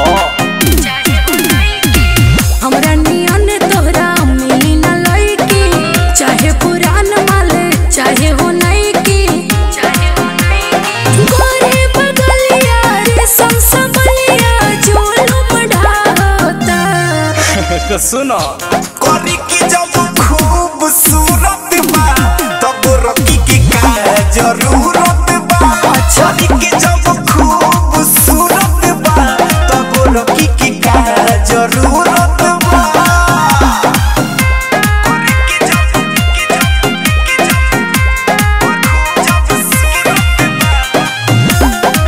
हमरा नियन तोहरा मिली ना लईकी चाहे पुरान माल चाहे हो नई की गोरे बगलिया रे संसबलिया जुलुम ढाता तो सुनो करी की जब खूबसूरत बा तब रखी की का जरूरत बा करी की जब खूबसूरत बा तब रखी की का जरूरत बा करी की जब की जब की जब खूबसूरत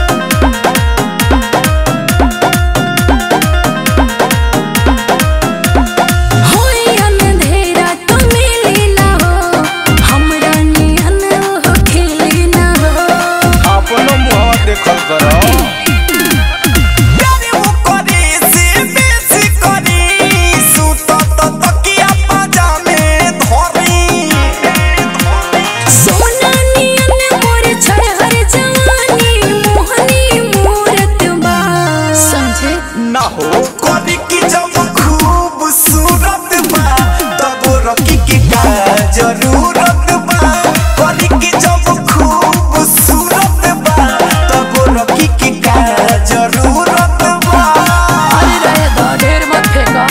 होई अंधेरा तो मिली ना हो हमरा नियन हो खेली ना हो अपनो मुंह देखल करो प्यारे वो करे से बेसी करी सुत तो तकिया पजामे धरी सोना नियन मोर छहर जवानी मोहनी मूरत बा समझे ना हो करी की जब खूबसूरत बा तब रखी की का जरूरत बा करी की जब खूबसूरत बा तब रखी की का जरूरत बा अरे रहे दा ढेर मत फेंका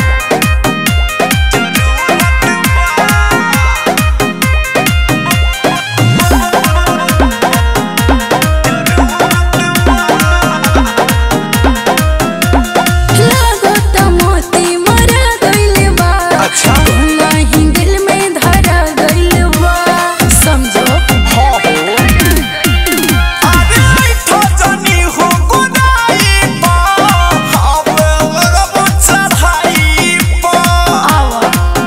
लागो त मोती मरा गइल बा अच्छा। तोला ही दिल में धरा गइल बा समझो हाँ हो अरे बैठो जनी हो गोदाई पा हवे लगब चढ़ाई पा आवा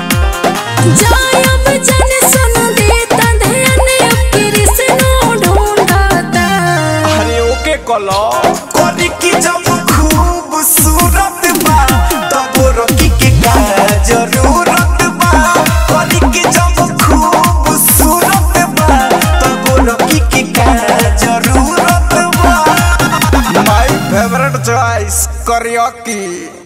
जायब जन सुन देता ध्यान अब कृष्ण ढूंढता अरे ओके कलो करी की जब खूबसूरत बा तब रखी के का जरूरत बा करी की जब खूबसूरत बा तब रखी के का जरूरत बा माय फेवरेट चॉइस करियोकी